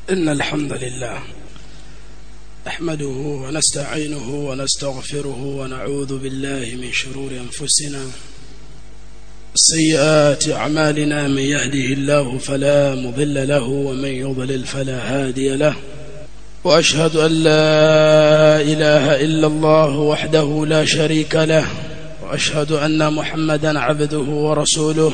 إن الحمد لله نحمده ونستعينه ونستغفره ونعوذ بالله من شرور أنفسنا سيئات أعمالنا من يهده الله فلا مضل له ومن يضلل فلا هادي له وأشهد أن لا إله إلا الله وحده لا شريك له وأشهد أن محمدا عبده ورسوله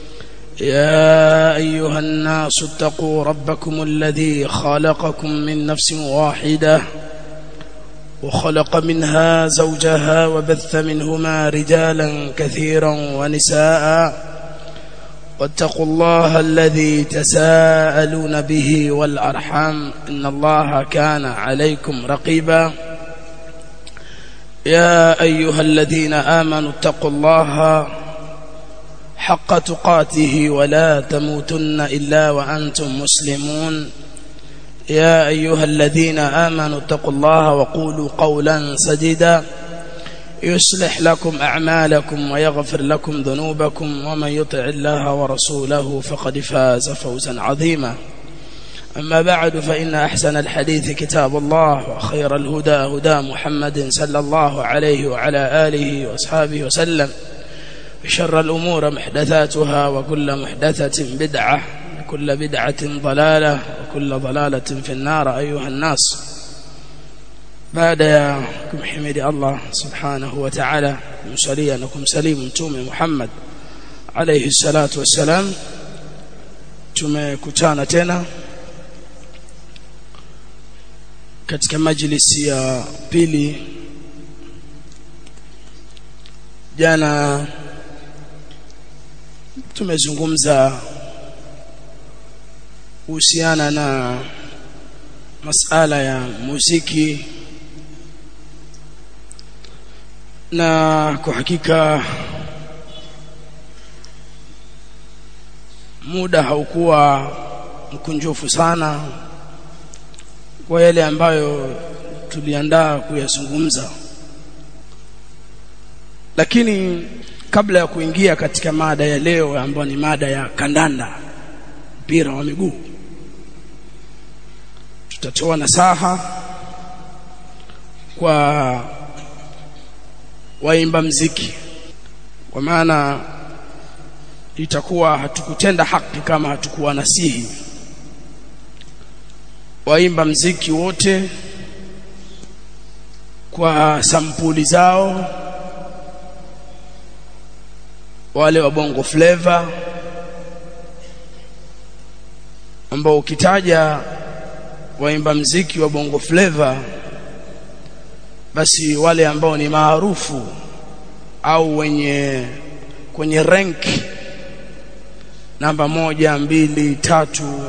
يا أيها الناس اتقوا ربكم الذي خلقكم من نفس واحدة وخلق منها زوجها وبث منهما رجالا كثيرا ونساء واتقوا الله الذي تساءلون به والأرحام إن الله كان عليكم رقيبا يا أيها الذين آمنوا اتقوا الله حق تقاته ولا تموتن إلا وأنتم مسلمون يا أيها الذين آمنوا اتقوا الله وقولوا قولا سديدا يصلح لكم أعمالكم ويغفر لكم ذنوبكم ومن يطع الله ورسوله فقد فاز فوزا عظيما أما بعد فإن أحسن الحديث كتاب الله وخير الهدى هدى محمد صلى الله عليه وعلى آله وأصحابه وسلم وشر الأمور محدثاتها وكل محدثة بدعة وكل بدعة ضلالة وكل ضلالة في النار أيها الناس بعد يا kumhimidi Allah subhanahu wa ta'ala kumsalia na kumsalimu mtume Muhammad alayhi salatu wassalam tumekutana tena katika majlisi ya pili jana tumezungumza kuhusiana na masala ya muziki na kwa hakika muda haukuwa mkunjufu sana kwa yale ambayo tuliandaa kuyazungumza lakini kabla ya kuingia katika mada ya leo ambayo ni mada ya kandanda mpira wa miguu tutatoa nasaha kwa waimba mziki kwa maana itakuwa hatukutenda haki kama hatukuwa nasihi waimba mziki wote kwa sampuli zao wale wa bongo flavor ambao ukitaja waimba mziki wa bongo flavor basi wale ambao ni maarufu au wenye kwenye rank namba moja mbili tatu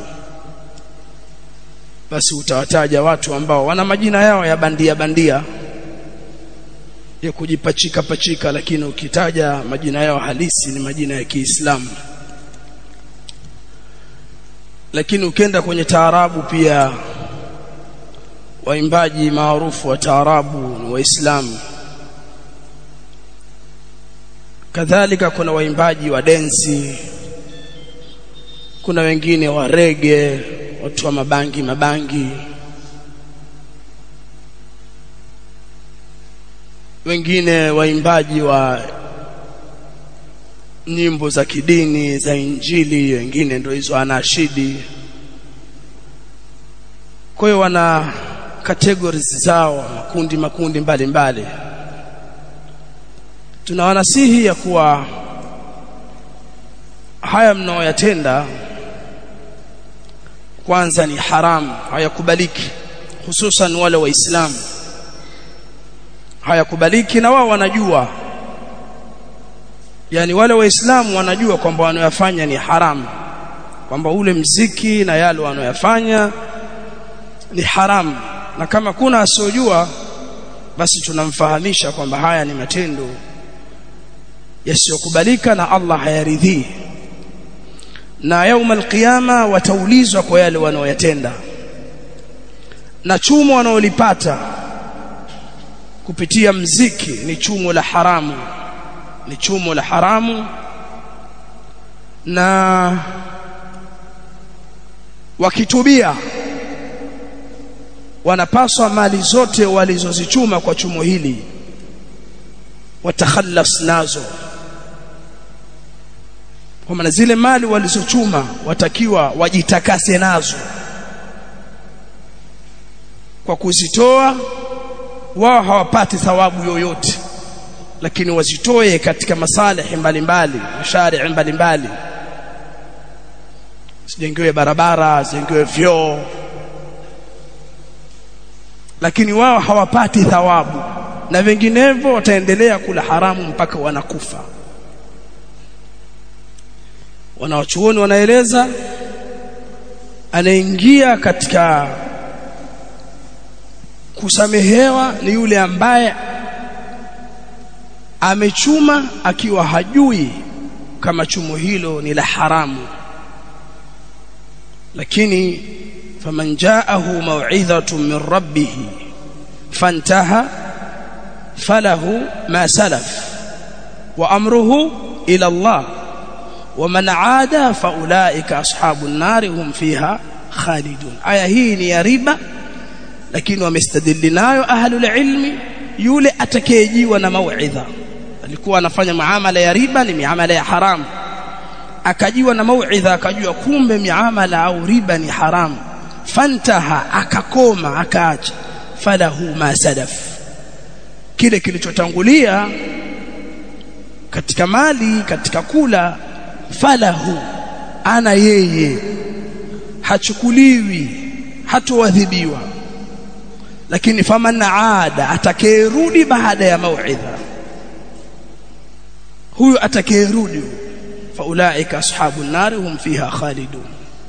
basi utawataja watu ambao wana majina yao ya bandia bandia ya kujipachika pachika lakini ukitaja majina yao halisi ni majina ya Kiislamu lakini ukienda kwenye taarabu pia waimbaji maarufu wa taarabu ni waislamu kadhalika kuna waimbaji wa densi kuna wengine wa rege watu wa mabangi mabangi wengine waimbaji wa nyimbo za kidini za injili wengine ndio hizo anashidi kwa hiyo wana categories zao makundi makundi mbalimbali tunawanasihi ya kuwa haya mnaoyatenda kwanza ni haramu hayakubaliki hususan wale waislamu hayakubaliki na wao wanajua yani wale waislamu wanajua kwamba wanayofanya ni haramu kwamba ule mziki na yale wanayofanya ni haramu na kama kuna asiyojua basi tunamfahamisha kwamba haya ni matendo yasiyokubalika na Allah hayaridhii na yauma alqiyama wataulizwa kwa yale wanaoyatenda na chumo wanaolipata kupitia mziki ni chumo la haramu ni chumo la haramu na wakitubia wanapaswa mali zote walizozichuma kwa chumo hili watakhallas nazo kwa maana zile mali walizochuma watakiwa wajitakase nazo kwa kuzitoa wao hawapati thawabu yoyote lakini wazitoe katika masalihi mbalimbali mashari mbalimbali sijengiwe barabara sijengiwe vyoo lakini wao hawapati thawabu na vinginevyo wataendelea kula haramu mpaka wanakufa wanawachuoni wanaeleza anaingia katika kusamehewa ni yule ambaye amechuma akiwa hajui kama chumo hilo ni la haramu lakini faman jaahu maw'idhatun min rabbih fantaha falahu ma salaf wa amruhu ila Allah ومن عاد فاولئك اصحاب النار هم فيها خالدون aya hii ni ya riba lakini wamestadili nayo ahlul ilmi yule atakayejiwa na mauidha alikuwa anafanya muamala ya riba ni miamala ya haramu akajiwa na mauidha akajua kumbe miamala au riba ni haramu fantaha akakoma akaacha falahu ma sadaf kile kilichotangulia katika mali katika kula falahu ana yeye hachukuliwi hatoadhibiwa lakini faman aada atakayerudi baada ya mauidha huyu atakayerudi faulaika ashabun nar hum fiha khalidun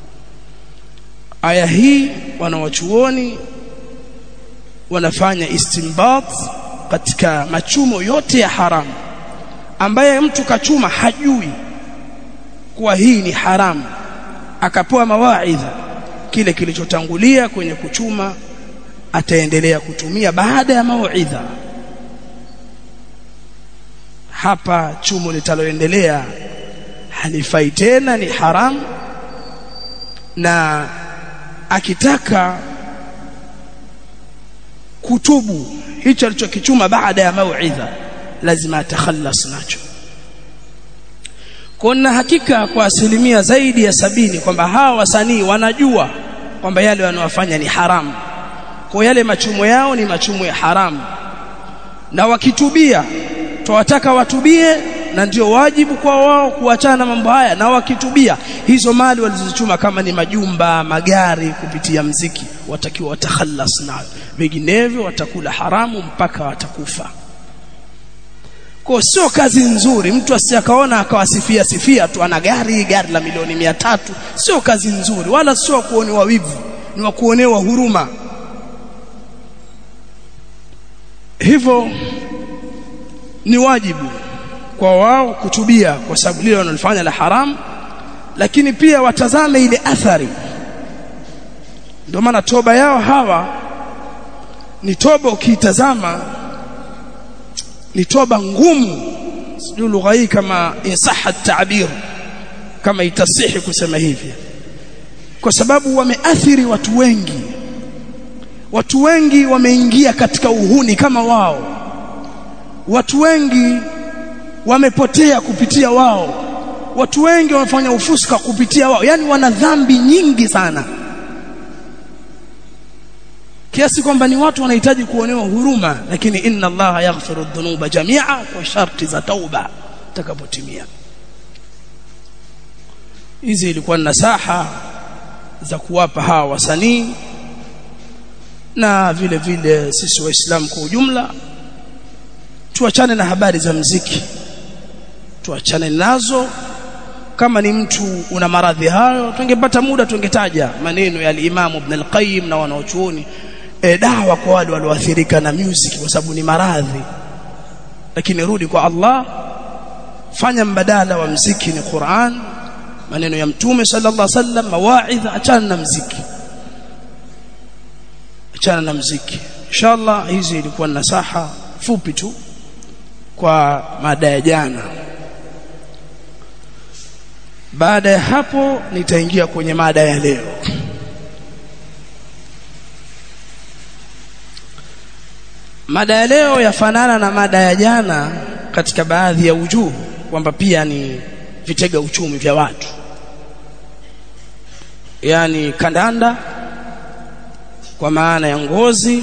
aya hii wanawachuoni wanafanya istinbat katika machumo yote ya haramu ambaye mtu kachuma hajui kuwa hii ni haramu akapewa mawaidha kile kilichotangulia kwenye kuchuma ataendelea kutumia baada ya mauidha hapa chumo litaloendelea halifai tena ni haramu na akitaka kutubu hicho alichokichuma baada ya mauidha lazima atakhalas nacho kuna hakika kwa asilimia zaidi ya sabini kwamba hawa wasanii wanajua kwamba yale wanayofanya ni haramu kwa yale machumo yao ni machumo ya haramu na wakitubia twawataka watubie na ndio wajibu kwa wao kuachana na mambo haya na wakitubia hizo mali walizochuma kama ni majumba magari kupitia mziki watakiwa watakhalas nayo vinginevyo watakula haramu mpaka watakufa kwa sio kazi nzuri mtu asiyakaona akawasifia sifia tu ana gari gari la milioni mia tatu sio kazi nzuri wala sio kuonewa wivu ni wa kuonewa huruma hivyo ni wajibu kwa wao kutubia kwa sababu lile wanalofanya la haramu lakini pia watazame ile athari ndio maana toba yao hawa ni toba ukiitazama ni toba ngumu sijui lugha hii kama insaha ta'bir kama itasihi kusema hivi kwa sababu wameathiri watu wengi watu wengi wameingia katika uhuni kama wao watu wengi wamepotea kupitia wao watu wengi wamefanya ufuska kupitia wao yani wana dhambi nyingi sana kiasi kwamba ni watu wanahitaji kuonewa huruma lakini inna allaha yaghfiru dhunuba jamia kwa sharti za tauba takapotimia hizi ilikuwa nasaha za kuwapa hawa wasanii na vile vile sisi waislamu kwa ujumla tuachane na habari za mziki tuachane nazo kama ni mtu una maradhi hayo tungepata muda tungetaja maneno ya al-Imam Ibn al-Qayyim na wanaochuoni e, dawa kwa wale walioathirika na music kwa sababu ni maradhi lakini rudi kwa Allah fanya mbadala wa mziki ni Qur'an maneno ya mtume sallallahu alaihi wasallam mawaidha achana na mziki achana na mziki inshallah hizi ilikuwa nasaha fupi tu kwa mada ya jana baada ya hapo nitaingia kwenye mada ya leo mada ya leo yafanana na mada ya jana katika baadhi ya ujuhu kwamba pia ni vitega uchumi vya watu yani kandanda kwa maana ya ngozi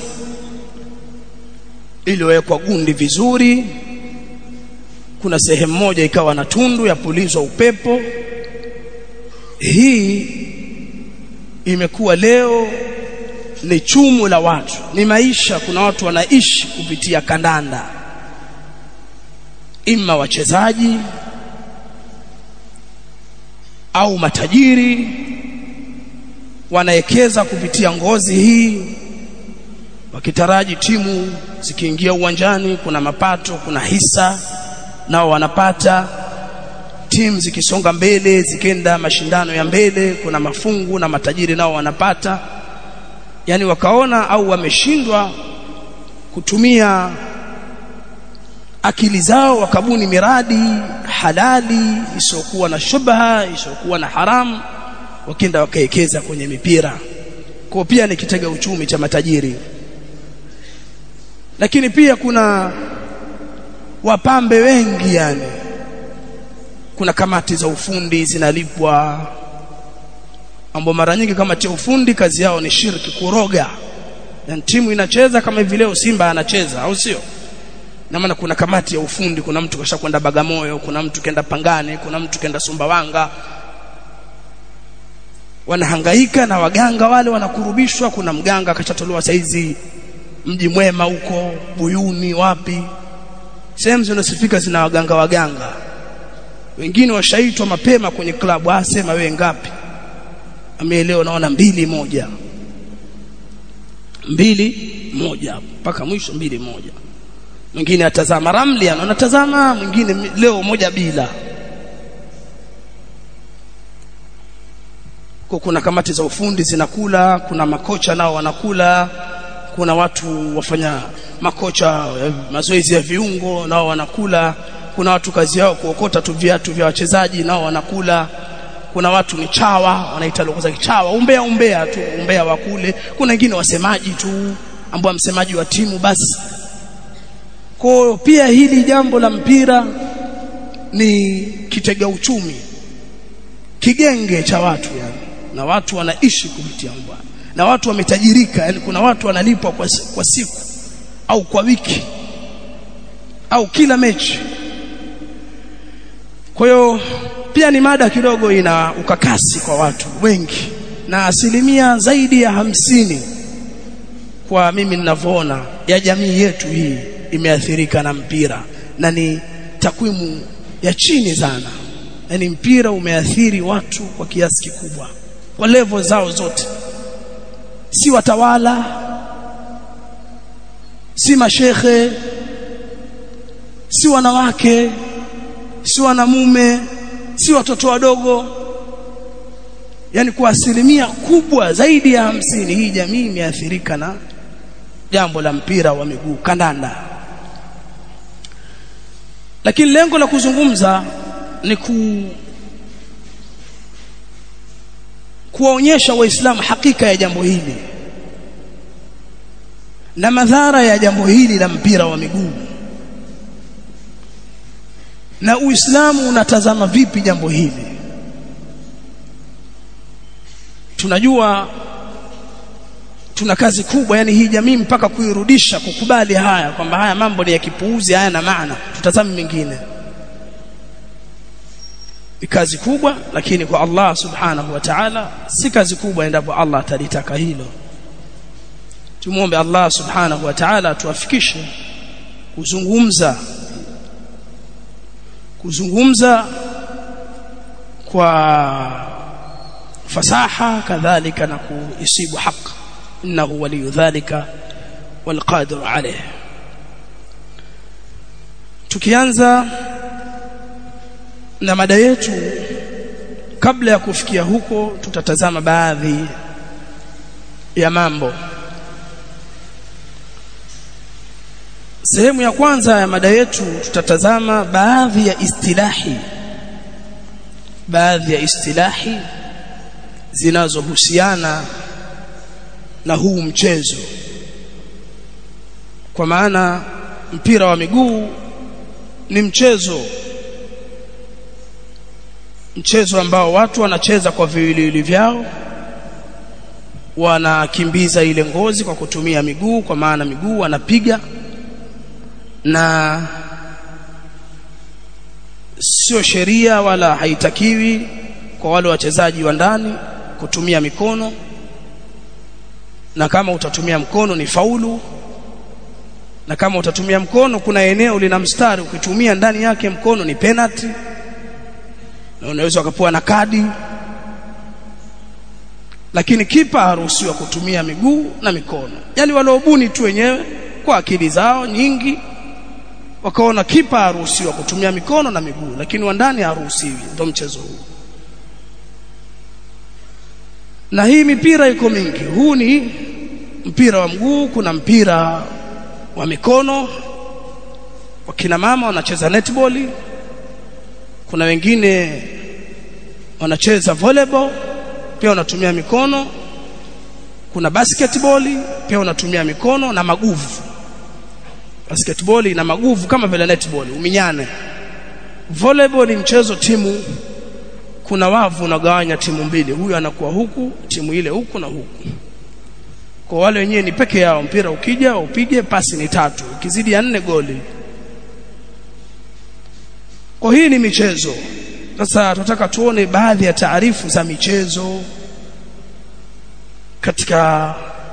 iliyowekwa gundi vizuri kuna sehemu moja ikawa na tundu ya pulizwa upepo hii imekuwa leo ni chumu la watu ni maisha kuna watu wanaishi kupitia kandanda imma wachezaji au matajiri wanaekeza kupitia ngozi hii wakitaraji timu zikiingia uwanjani kuna mapato kuna hisa nao wanapata timu zikisonga mbele zikenda mashindano ya mbele kuna mafungu na matajiri nao wanapata yani wakaona au wameshindwa kutumia akili zao wakabuni miradi halali isiyokuwa na shubha isiyokuwa na haramu wakenda wakaekeza kwenye mipira kwa pia ni kitega uchumi cha matajiri lakini pia kuna wapambe wengi yani kuna kamati za ufundi zinalipwa ambao mara nyingi kamati ya ufundi kazi yao ni shirki kuroga yani timu inacheza kama hivi leo Simba anacheza au sio na maana kuna kamati ya ufundi kuna mtu kashakwenda Bagamoyo kuna mtu kenda Pangani kuna mtu kenda Sumbawanga wanahangaika na waganga wale wanakurubishwa kuna mganga akachatolewa saizi mji mwema huko Buyuni wapi sehemu zinasifika zina waganga waganga wengine washaitwa mapema kwenye klabu asema wewe ngapi ameelewa naona mbili moja mbili moja mpaka mwisho mbili moja mwingine atazama ramli anaona tazama mwingine leo moja bila kwa kuna kamati za ufundi zinakula kuna makocha nao wanakula kuna watu wafanya makocha mazoezi ya viungo nao wanakula kuna watu kazi yao kuokota tu viatu vya wachezaji nao wanakula kuna watu ni chawa wanaita lugha za kichawa umbea umbea tu umbea wa kule kuna wengine wasemaji tu ambao msemaji wa timu basi kwa pia hili jambo la mpira ni kitega uchumi kigenge cha watu yani na watu wanaishi kupitia mbwa na watu wametajirika yani kuna watu wanalipwa kwa, kwa siku au kwa wiki au kila mechi kwa hiyo pia ni mada kidogo ina ukakasi kwa watu wengi na asilimia zaidi ya hamsini kwa mimi ninavyoona ya jamii yetu hii imeathirika na mpira na ni takwimu ya chini sana yani mpira umeathiri watu kwa kiasi kikubwa kwa level zao zote si watawala si mashekhe si wanawake si wanamume si watoto wadogo yani kwa asilimia kubwa zaidi ya hamsini hii jamii imeathirika na jambo la mpira wa miguu kandanda lakini lengo la kuzungumza ni ku kuwaonyesha waislamu hakika ya jambo hili na madhara ya jambo hili la mpira wa miguu na uislamu unatazama vipi jambo hili tunajua tuna kazi kubwa yani hii jamii mpaka kuirudisha kukubali haya kwamba haya mambo ni ya kipuuzi haya na maana tutazame mengine ni kazi kubwa lakini kwa Allah subhanahu wa ta'ala si kazi kubwa endapo Allah atalitaka hilo tumuombe Allah subhanahu wa ta'ala tuafikishe kuzungumza kuzungumza kwa fasaha kadhalika na kuisibu haq innahu waliyu dhalika walqadir alayh tukianza na mada yetu kabla ya kufikia huko tutatazama baadhi ya mambo sehemu ya kwanza ya mada yetu tutatazama baadhi ya istilahi baadhi ya istilahi zinazohusiana na huu mchezo kwa maana mpira wa miguu ni mchezo mchezo ambao watu wanacheza kwa viwiliwili vyao wanakimbiza ile ngozi kwa kutumia miguu kwa maana miguu wanapiga na sio sheria wala haitakiwi kwa wale wachezaji wa ndani kutumia mikono na kama utatumia mkono ni faulu na kama utatumia mkono kuna eneo lina mstari ukitumia ndani yake mkono ni penalty na unaweza ukapewa na kadi lakini kipa haruhusiwa kutumia miguu na mikono yani waliobuni tu wenyewe kwa akili zao nyingi wakaona kipa haruhusiwa kutumia mikono na miguu lakini wa ndani haruhusiwi ndio mchezo huu na hii mipira iko mingi huu ni mpira wa mguu kuna mpira wa mikono wakina mama wanacheza netball kuna wengine wanacheza volleyball pia wanatumia mikono kuna basketball pia wanatumia mikono na maguvu basketball ina maguvu kama vile netball uminyane volleyball ni mchezo timu kuna wavu unagawanya timu mbili huyu anakuwa huku timu ile huku na huku kwa wale wenyewe ni peke yao mpira ukija upige pasi ni tatu ukizidi ya nne goli kwa hii ni michezo sasa tunataka tuone baadhi ya taarifu za michezo katika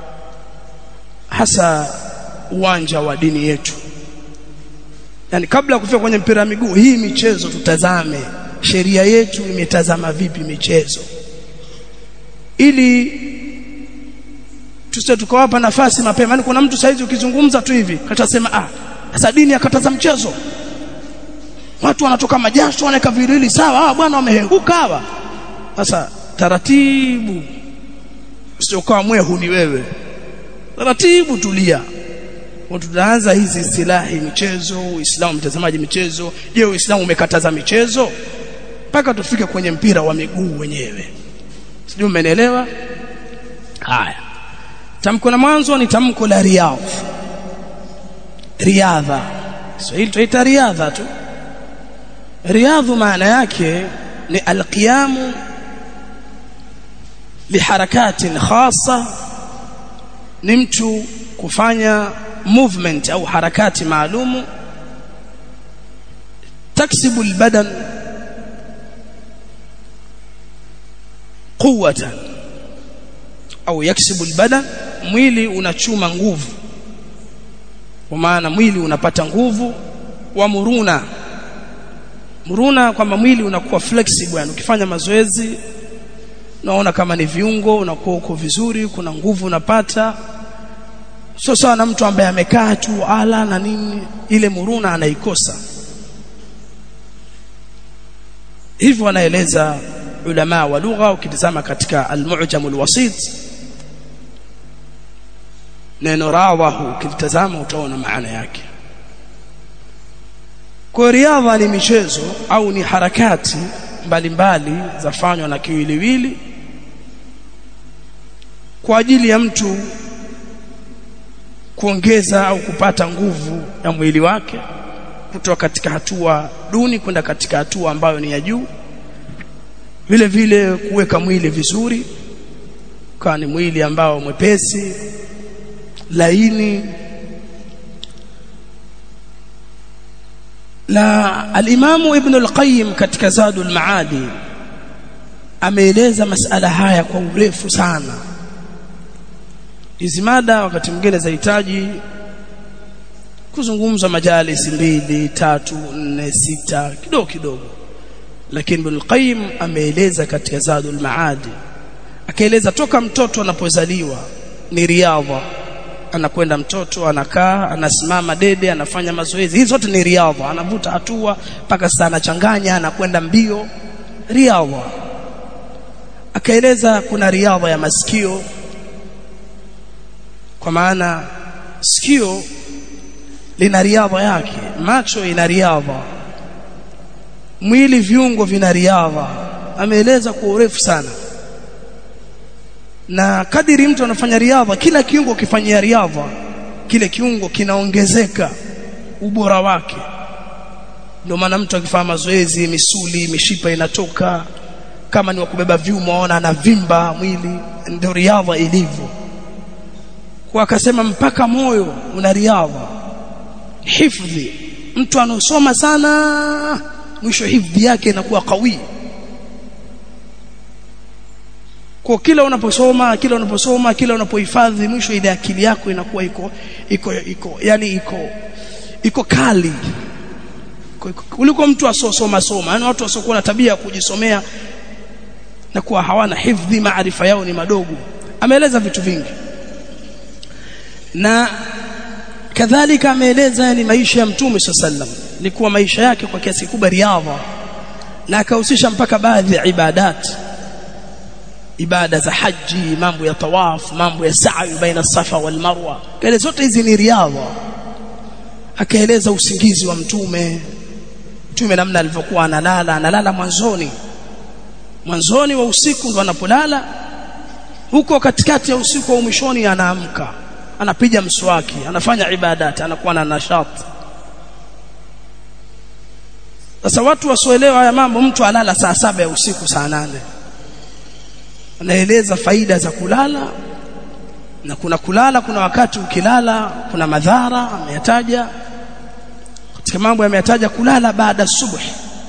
hasa uwanja wa dini yetu yani kabla ya kufika kwenye mpira wa miguu hii michezo tutazame sheria yetu imetazama vipi michezo ili tusije tukawapa nafasi mapema yani kuna mtu saizi ukizungumza tu hivi katasema ah sasa dini akataza mchezo watu wanatoka majasho wanaweka viwili sawa hawa bwana wamehenguka hawa sasa taratibu usiokuwa mwehu ni wewe taratibu tulia tutaanza hizi silahi michezo uislamu mtazamaji michezo je uislamu umekataza michezo mpaka tufike kwenye mpira wa miguu wenyewe sijui umenielewa haya tamko la mwanzo ni tamko la riyadh riadha Kiswahili tuita riadha tu riadhu maana yake ni alqiyamu liharakatin khassa ni mtu kufanya movement au harakati maalumu taksibu albadan quwwatan au yaksibu albadan mwili unachuma nguvu kwa maana mwili unapata nguvu wa muruna muruna kwamba mwili unakuwa flexible yani ukifanya mazoezi unaona kama ni viungo unakuwa uko vizuri kuna nguvu unapata sio sawa na mtu ambaye amekaa tu ala na nini ile muruna anaikosa hivyo wanaeleza ulama wa lugha ukitizama katika al-mu'jam al-wasit neno rawahu ukitazama utaona maana yake kwa riadha ni michezo au ni harakati mbalimbali zafanywa na kiwiliwili kwa ajili ya mtu kuongeza au kupata nguvu ya mwili wake kutoka katika hatua duni kwenda katika hatua ambayo ni ya juu vile vile kuweka mwili vizuri kwa ni mwili ambao mwepesi laini la al-Imam Ibn al-Qayyim katika Zadul Maadi ameeleza masala haya kwa urefu sana hizi mada wakati mwingine zahitaji kuzungumza majalisi mbili tatu nne sita kidogo kidogo lakini Ibn al-Qayyim ameeleza katika Zadul Maadi akaeleza toka mtoto anapozaliwa ni riadha anakwenda mtoto anakaa anasimama dede anafanya mazoezi hizi zote ni riadha anavuta hatua mpaka sasa anachanganya anakwenda mbio riadha akaeleza kuna riadha ya masikio kwa maana sikio lina riadha yake macho ina riadha mwili viungo vina riadha ameeleza kwa urefu sana na kadiri mtu anafanya riadha kila kiungo kifanyia riadha kile kiungo kinaongezeka ubora wake ndio maana mtu akifanya mazoezi misuli mishipa inatoka kama ni wa kubeba vyuma waona anavimba mwili ndio riadha ilivyo kwa akasema mpaka moyo una riadha hifdhi mtu anosoma sana mwisho hifdhi yake inakuwa kawi kwa kila unaposoma kila unaposoma kila unapohifadhi mwisho ile akili yako inakuwa iko iko iko yani iko iko kali kuliko mtu asosoma soma yani watu wasiokuwa na tabia ya kujisomea na kuwa hawana hifdhi maarifa yao ni madogo ameeleza vitu vingi na kadhalika ameeleza yani maisha ya mtume sallam ni kuwa maisha yake kwa kiasi kubwa riadha na akahusisha mpaka baadhi ya ibadat ibada za haji mambo ya tawaf mambo ya sa'i baina safa wal marwa kale zote hizi ni riadha akaeleza usingizi wa mtume mtume namna alivyokuwa analala analala mwanzoni mwanzoni wa usiku ndo anapolala huko katikati ya usiku au mwishoni anaamka anapiga mswaki anafanya ibadati anakuwa na nashati sasa watu wasioelewa haya mambo mtu alala saa saba ya usiku saa nane anaeleza faida za kulala na kuna kulala kuna wakati ukilala kuna madhara ameyataja katika mambo yameyataja kulala baada subuhi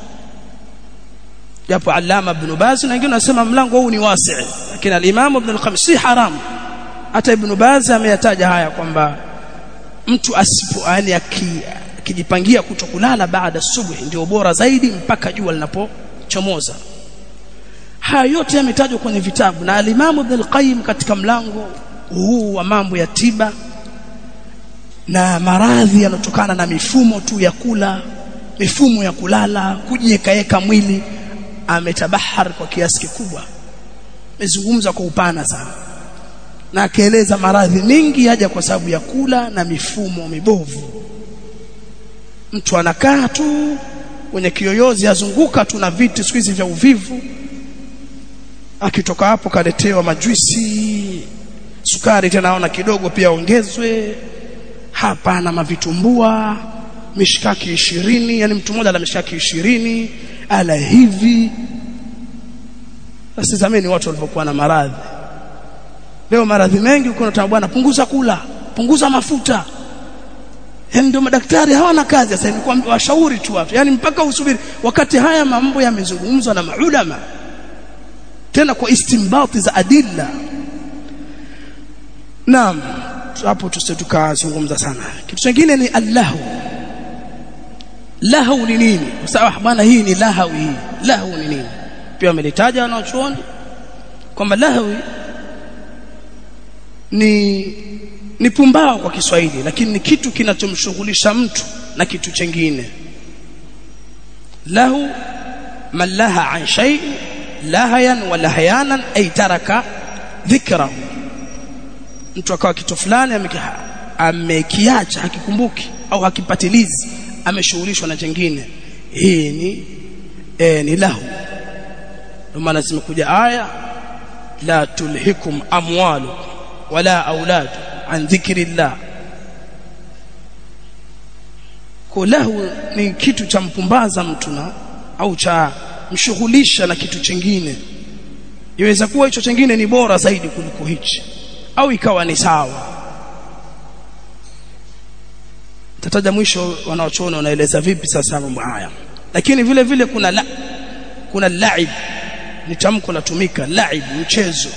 japo alama ibn Baz na wengine wanasema mlango huu ni wasi lakini al-Imam Ibn al-Qayyim si haram hata Ibn Baz ameyataja haya kwamba mtu asipo yani akijipangia kutokulala baada subuhi ndio bora zaidi mpaka jua linapochomoza haya yote yametajwa kwenye vitabu na al-Imam Ibn al-Qayyim katika mlango huu wa mambo ya tiba na maradhi yanotokana na mifumo tu ya kula mifumo ya kulala kujiekaeka mwili ametabahar kwa kiasi kikubwa amezungumza kwa upana sana na akaeleza maradhi mengi haja kwa sababu ya kula na mifumo mibovu mtu anakaa tu kwenye kiyoyozi azunguka tu na viti siku hizi vya uvivu akitoka hapo kaletewa majuisi sukari tena naona kidogo pia ongezwe hapa na mavitumbua mishikaki ishirini yani mtu mmoja ana mishikaki ishirini ala hivi sasa zamani watu walivyokuwa na maradhi leo maradhi mengi uko na bwana punguza kula punguza mafuta yani ndio madaktari hawana kazi sasa ni kwa washauri tu watu yani mpaka usubiri wakati haya mambo yamezungumzwa na maulama tena kwa istimbati za adilla naam hapo tusitukazungumza sana kitu kingine ni allahu lahu ni nini sawa bwana hii ni lahawi hii lahu ni nini pia wamelitaja wanaochuoni kwamba lahawi ni ni pumbao kwa Kiswahili lakini ni kitu kinachomshughulisha mtu na kitu chengine lahu man laha an shay lahayan wa lahayanan ay taraka dhikrahu mtu akawa kitu fulani amekiacha hakikumbuki au hakipatilizi ameshughulishwa na jengine hii ni e, ni lahu ndio maana zimekuja aya la tulhikum amwalu wala aulad an dhikrillah kwa lahu ni kitu cha mpumbaza mtu na au cha mshughulisha na kitu chingine iweza kuwa hicho chingine ni bora zaidi kuliko hichi au ikawa ni sawa tataja mwisho wanaochona wanaeleza vipi sasa mambo haya lakini vile vile kuna la, kuna laib ni tamko latumika laib mchezo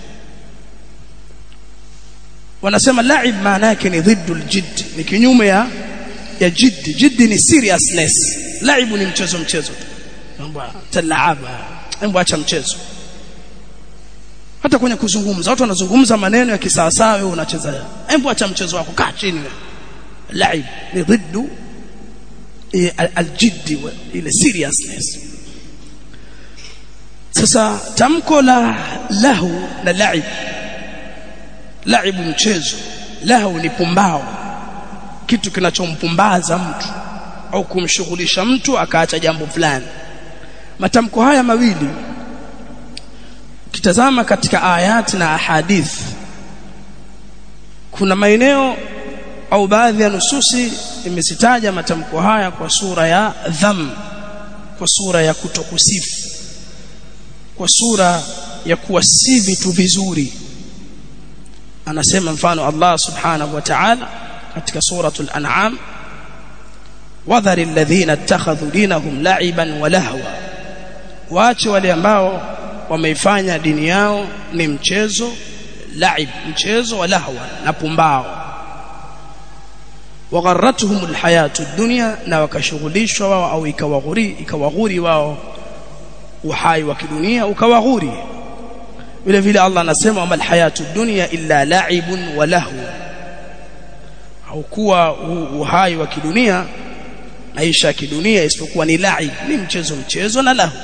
wanasema laib maana yake ni dhiddu aljidd ni kinyume ya ya jidd jidd ni seriousness laib ni mchezo mchezo mambo talaaba mambo acha mchezo hata kwenye kuzungumza watu wanazungumza maneno ya kisawasawa wewe unacheza hebu acha mchezo wako kaa chini wewe laib ni dhiddu aljidd ile seriousness sasa tamko la lahu na laib laibu mchezo lahu ni pumbao kitu kinachompumbaza mtu au kumshughulisha mtu akaacha jambo fulani matamko haya mawili kitazama katika ayati na ahadith kuna maeneo au baadhi ya nususi imezitaja matamko haya kwa sura ya dham kwa sura ya kutokusifu kwa sura ya kuwasi vitu vizuri anasema mfano Allah subhanahu wa ta'ala katika suratul an'am wadhari alladhina ittakhadhu dinahum la'iban wa lahwa waache wale ambao wameifanya dini yao ni mchezo laib mchezo wa lahwa na pumbao wagharratuhum alhayatu dunya na wakashughulishwa wao au ikawaghuri ikawaghuri wao uhai wa kidunia ukawaghuri vile vile Allah anasema wa alhayatu dunya illa la'ibun wa lahu haukuwa uhai wa kidunia maisha ya kidunia isipokuwa ni laib ni mchezo mchezo na lahu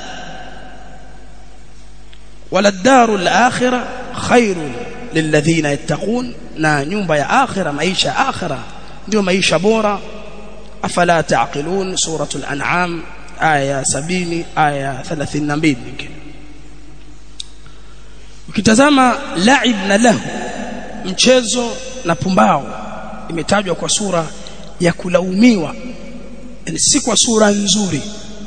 wala daru al-akhirah khairun lilladhina yattaqun na nyumba ya akhirah maisha ya akhirah ndio maisha bora afala taqilun suratul an'am aya 70 aya 32 nyingine ukitazama laib na lahu mchezo na pumbao imetajwa kwa sura ya kulaumiwa yani si kwa sura nzuri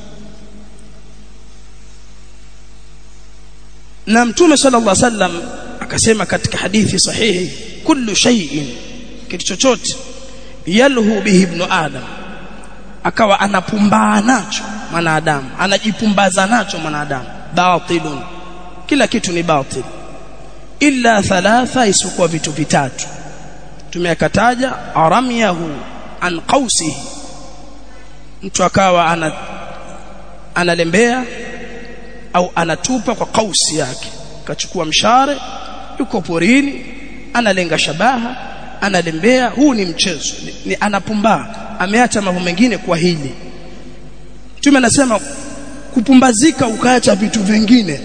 na mtume sallallahu alaihi wasallam akasema katika hadithi sahihi kullu shay'in kitu chochote yalhu bihi ibn adam akawa anapumbaa nacho mwanadamu anajipumbaza nacho mwanadamu batilun kila kitu ni batil illa thalatha isipokuwa vitu vitatu tumeyakataja aramyahu an qausihi mtu akawa ana analembea au anatupa kwa kausi yake kachukua mshare yuko porini analenga shabaha analembea huu ni mchezo ni, ni anapumbaa ameacha mambo mengine kwa hili Mtume anasema kupumbazika ukaacha vitu vingine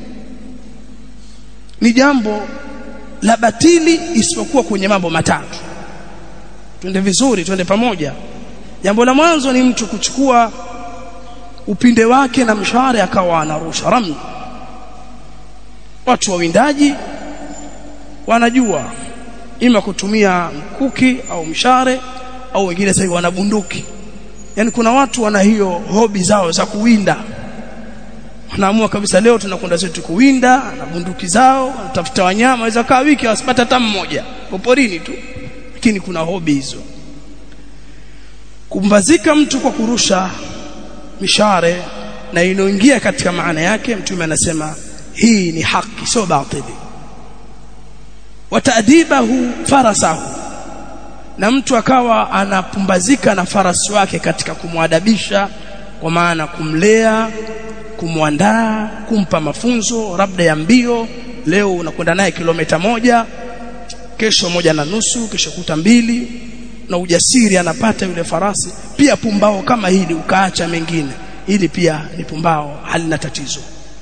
ni jambo la batili isipokuwa kwenye mambo matatu twende vizuri twende pamoja jambo la mwanzo ni mtu kuchukua upinde wake na mshare akawa anarusha rami watu wawindaji wanajua ima kutumia mkuki au mshare au wengine sasa wana bunduki yani kuna watu wana hiyo hobi zao za kuwinda wanaamua kabisa leo tunakwenda zetu kuwinda na bunduki zao wanatafuta wanyama waweza kaa wiki wasipata hata mmoja poporini tu lakini kuna hobi hizo kumbazika mtu kwa kurusha mishare na inoingia katika maana yake mtume anasema hii ni haki sio batili wataadibahu farasahu na mtu akawa anapumbazika na farasi wake katika kumwadabisha kwa maana kumlea kumwandaa kumpa mafunzo labda ya mbio leo unakwenda naye kilomita moja kesho moja na nusu kesho kuta mbili na ujasiri anapata yule farasi pia pumbao kama hili ukaacha mengine ili pia ni pumbao halina tatizo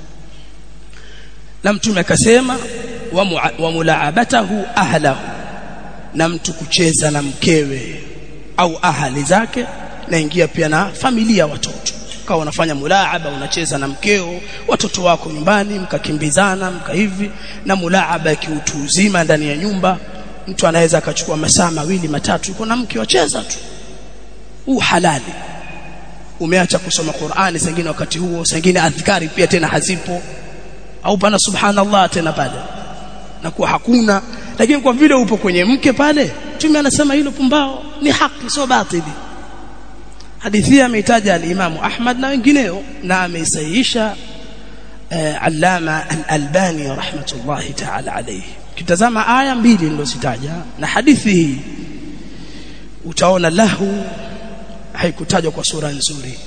na mtume akasema wa, wa mulaabatahu ahlahu na mtu kucheza na mkewe au ahali zake naingia pia na familia watoto kawa unafanya mulaaba unacheza na mkeo watoto wako nyumbani mkakimbizana mka hivi na mulaaba ya kiutu uzima ndani ya nyumba mtu anaweza akachukua masaa mawili matatu yuko na mke wacheza tu huu halali umeacha kusoma Qur'ani sengine wakati huo sengine adhkari pia tena hazipo au pana subhanallah tena pale na kuwa hakuna lakini kwa vile upo kwenye mke pale tume anasema hilo pumbao ni haki sio batili hadithi ameitaja al-Imam Ahmad na wengineo na ameisahihisha uh, Allama al-Albani rahmatullahi ta'ala alayhi kitazama aya mbili nilizozitaja na hadithi hii utaona lahu haikutajwa kwa sura nzuri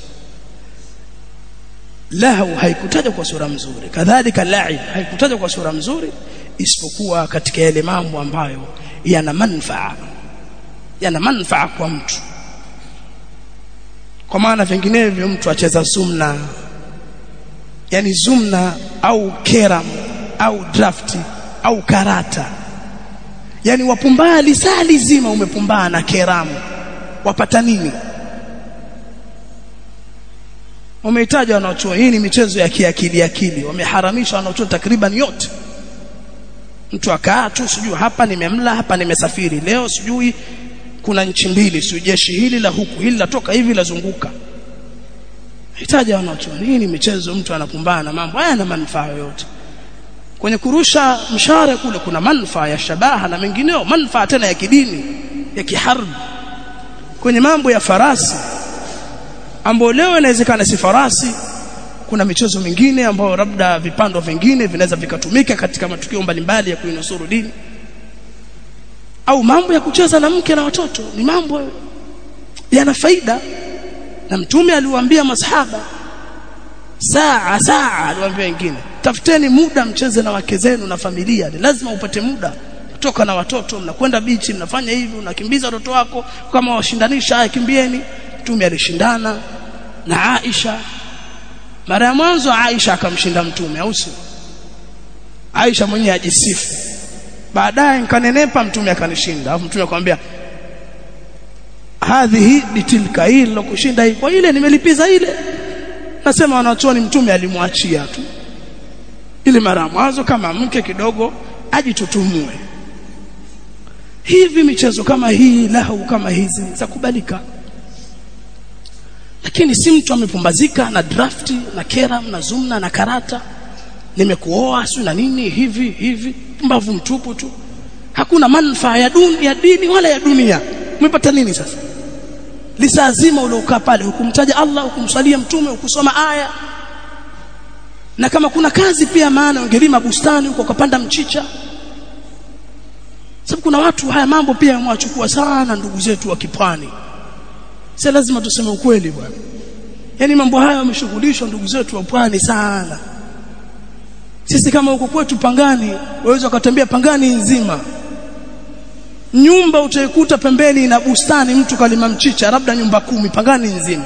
lahu haikutajwa kwa sura nzuri kadhalika la'ib haikutajwa kwa sura nzuri isipokuwa katika yale mambo ambayo yana manufaa yana manufaa kwa mtu kwa maana vinginevyo mtu acheza zumna yani zumna au keram au drafti au karata yani wapumbaa lisali zima umepumbaa na keramu wapata nini wamehitaja wanaochuo hii ni michezo ya kiakili akili wameharamisha wanaochuo takriban yote mtu akaa tu sijui hapa nimemla hapa nimesafiri leo sijui kuna nchi mbili sio jeshi hili la huku hili latoka hivi lazunguka hitaji wanachuoni hii ni michezo mtu anapumbana na mambo haya na manufaa yoyote kwenye kurusha mshare kule kuna manufaa ya shabaha na mengineo manufaa tena ya kidini ya kiharbi kwenye mambo ya farasi ambayo leo inawezekana si farasi kuna michezo mingine ambayo labda vipando vingine vinaweza vikatumika katika matukio mbalimbali ya kuinusuru dini au mambo ya kucheza na mke na watoto ni mambo yana faida na mtume aliwaambia masahaba saa saa aliwaambia wengine tafuteni muda mcheze na wake zenu na familia ni lazima upate muda kutoka na watoto mnakwenda bichi mnafanya hivi unakimbiza watoto wako kama washindanisha haya kimbieni mtume alishindana na Aisha mara ya mwanzo Aisha akamshinda mtume au sio Aisha mwenyewe ajisifu baadaye nikanenepa mtume akanishinda alafu mtume akamwambia hadhihi bitilka hii nilokushinda hii kwa ile nimelipiza ile nasema wanachuoni mtume alimwachia tu ili mara mwanzo kama mke kidogo ajitutumue hivi michezo kama hii lahu kama hizi za kubalika lakini si mtu amepumbazika na drafti na keram na zumna na karata nimekuoa si na nini hivi hivi mbavu mtupu tu hakuna manufaa ya duni ya dini wala ya dunia umepata nini sasa lisaa zima uliokaa pale hukumtaja Allah hukumsalia mtume hukusoma aya na kama kuna kazi pia maana ungelima bustani huko ukapanda mchicha sababu kuna watu haya mambo pia yamewachukua sana ndugu zetu wa kipwani si lazima tuseme ukweli bwana yani mambo haya wameshughulishwa ndugu zetu wa pwani sana sisi kama huko kwetu Pangani waweza kutembea Pangani nzima nyumba utaikuta pembeni na bustani mtu kalima mchicha labda nyumba kumi Pangani nzima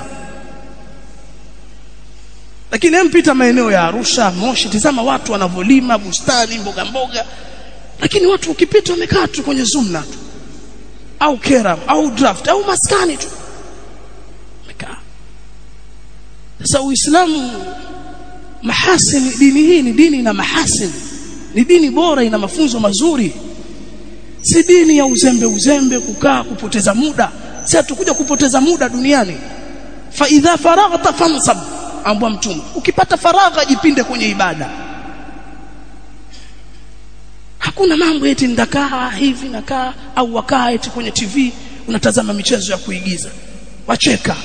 lakini mpita maeneo ya Arusha Moshi tizama watu wanavolima bustani mboga mboga lakini watu ukipita wamekaa tu kwenye zumna tu au keram au draft au maskani tu wamekaa sasa uislamu mahasini dini hii ni dini na mahasini ni dini bora ina mafunzo mazuri si dini ya uzembe uzembe kukaa kupoteza muda si hatukuja kupoteza muda duniani fa idha faraghta fansab ambwa mtume ukipata faragha jipinde kwenye ibada hakuna mambo eti ndakaa hivi nakaa au wakaa eti kwenye TV unatazama michezo ya kuigiza wacheka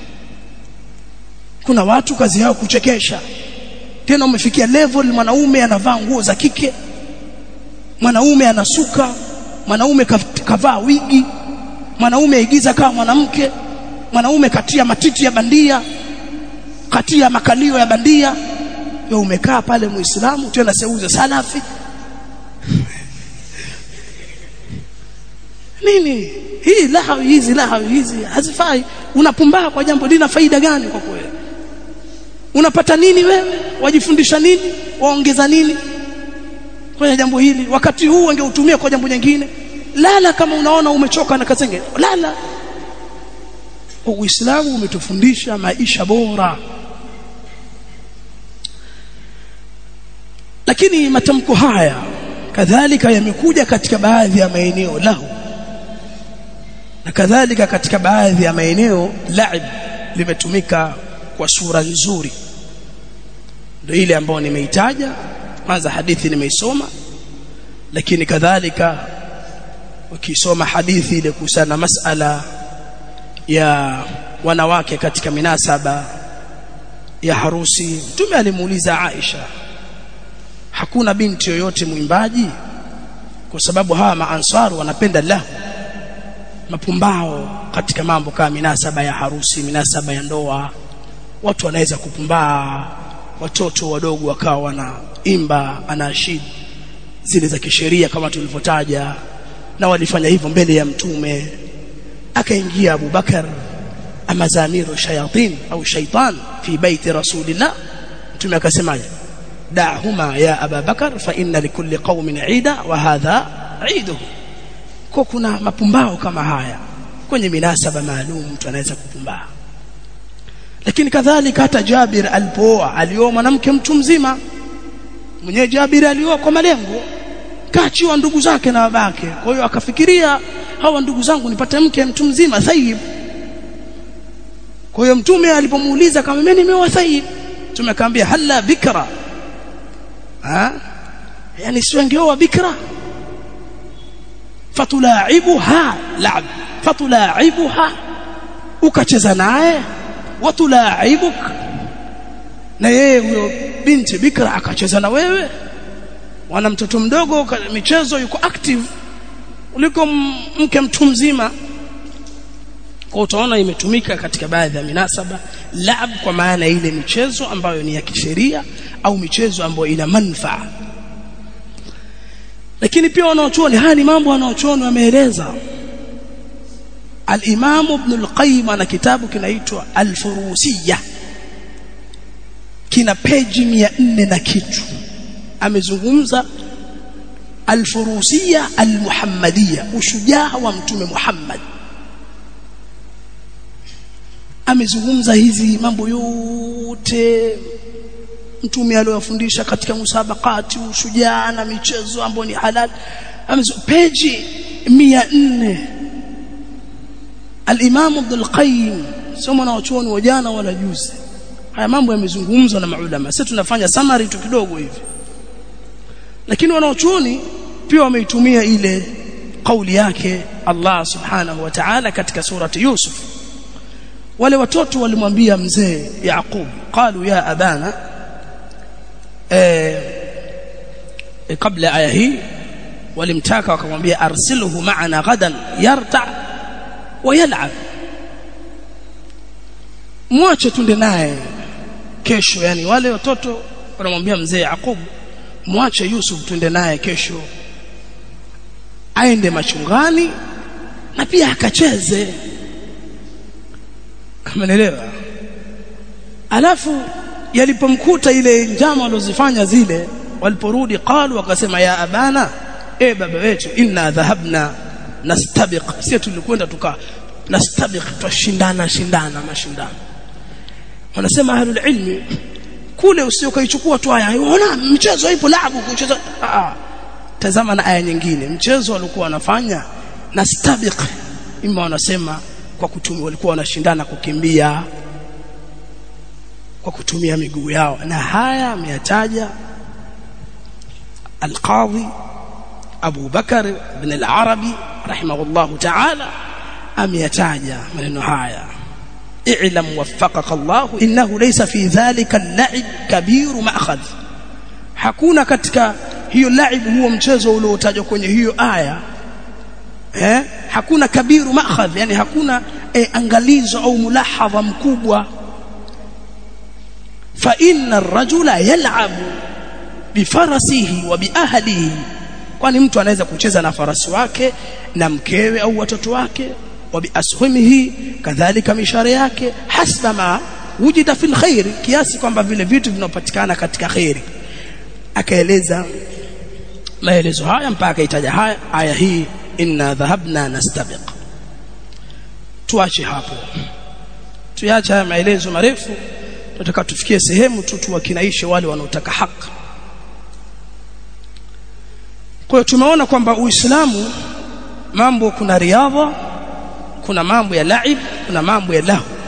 kuna watu kazi yao kuchekesha tena umefikia level mwanaume anavaa nguo za kike mwanaume anasuka mwanaume kavaa wigi mwanaume aigiza kama mwanamke mwanaume katia matiti ya bandia katia makalio ya bandia wewe umekaa pale muislamu tena seuze salafi nini hii lahawi hizi lahawi hizi hazifai unapumbaa kwa jambo lina faida gani kwa kweli unapata nini wewe wajifundisha nini waongeza nini kwenye jambo hili wakati huu ungeutumia kwa jambo jingine lala kama unaona umechoka na kazenge lala Uislamu umetufundisha maisha bora lakini matamko haya kadhalika yamekuja katika baadhi ya maeneo lahu na kadhalika katika baadhi ya maeneo laib limetumika kwa sura nzuri ndio ile ambayo nimeitaja kwanza hadithi nimeisoma lakini kadhalika ukisoma hadithi ile kuhusiana masala ya wanawake katika minasaba ya harusi mtume alimuuliza Aisha hakuna binti yoyote mwimbaji kwa sababu hawa maansaru wanapenda lahu mapumbao katika mambo kama minasaba ya harusi minasaba ya ndoa watu wanaweza kupumbaa watoto wadogo wakawa wanaimba anashid zile za kisheria kama tulivyotaja na walifanya hivyo mbele ya mtume akaingia Abu Bakar amazamiru shayatin au shaitan fi baiti rasulillah mtume akasemaje da'huma ya Abu Bakar fa inna likulli qaumin 'ida wa hadha 'iduhu kwa kuna mapumbao kama haya kwenye minasaba maalum mtu anaweza kupumbaa lakini kadhalika hata Jabir alipooa alioa mwanamke mtu mzima mwenyewe Jabir alioa kwa malengo kaachiwa ndugu zake na babake kwa hiyo akafikiria hawa ndugu zangu nipate mke mtu mzima thayib kwa hiyo mtume alipomuuliza kama mimi nimeoa thayib tumekamwambia halla bikra ha yani si wangeoa bikra fatulaibuha la'ab fatulaibuha ukacheza naye watulaibuk na yeye huyo binti bikra akacheza na wewe wana mtoto mdogo michezo yuko active uliko mke mtu mzima kwa utaona imetumika katika baadhi ya minasaba lab kwa maana ile michezo ambayo ni ya kisheria au michezo ambayo ina manufaa lakini pia wanaochuoni haya ni mambo wanaochuoni wameeleza al-Imam Ibn al-Qayyim ana kitabu kinaitwa Al-Furusiyya kina peji 400 na kitu amezungumza Al-Furusiyya Al-Muhammadiyya ushujaa wa mtume Muhammad amezungumza hizi mambo yote mtume aliyofundisha katika musabakati ushujaa na michezo ambayo ni halal peji 400 al-Imam Ibn al-Qayyim somo na wachuoni wa jana wala juzi haya mambo yamezungumzwa na maulama sasa tunafanya summary tu kidogo hivi lakini wanaochuoni pia wameitumia ile kauli yake Allah subhanahu wa ta'ala katika surati Yusuf wale watoto walimwambia mzee Yaqub qalu ya abana eh e, kabla aya hii walimtaka wakamwambia arsilhu ma'ana ghadan yarta wa yal'ab mwache tunde naye kesho yani wale watoto wanamwambia mzee Yaqub mwache Yusuf tunde naye kesho aende machungani na pia akacheze Umeelewa? Alafu yalipomkuta ile njama walozifanya zile waliporudi qalu wakasema ya abana e baba wetu inna dhahabna nastabiq sisi tulikwenda tuka nastabiq twashindana shindana mashindano wanasema ahlul ilmi kule usiokaichukua tu aya unaona mchezo ipo labu kucheza ah tazama na aya nyingine mchezo walikuwa wanafanya nastabiq imma wanasema kwa kutumia walikuwa wanashindana kukimbia kwa kutumia miguu yao na haya ameyataja al-Qadhi Abu Bakar ibn al-Arabi rahimahullah ta'ala ameyataja maneno haya i'lam waffaqaka Allah innahu laysa fi dhalika al-la'ib kabir ma'khadh hakuna katika hiyo la'ib huo mchezo uliotajwa kwenye hiyo aya eh hakuna kabiru ma'khadh yani hakuna eh, angalizo au mulahadha mkubwa fa inna ar-rajula yal'abu bifarasihi wa biahlihi kwani mtu anaweza kucheza na farasi wake na mkewe au watoto wake wa biashimihi kadhalika mishare yake hasba ma wujida fil khair kiasi kwamba vile vitu vinapatikana katika khairi akaeleza maelezo haya mpaka itaja haya aya hii inna dhahabna nastabiq tuache hapo tuache haya maelezo marefu tunataka tufikie sehemu tu tuwakinaishe wale wanaotaka haki kwa hiyo tumeona kwamba Uislamu mambo kuna riadha kuna mambo ya laib kuna mambo ya lahu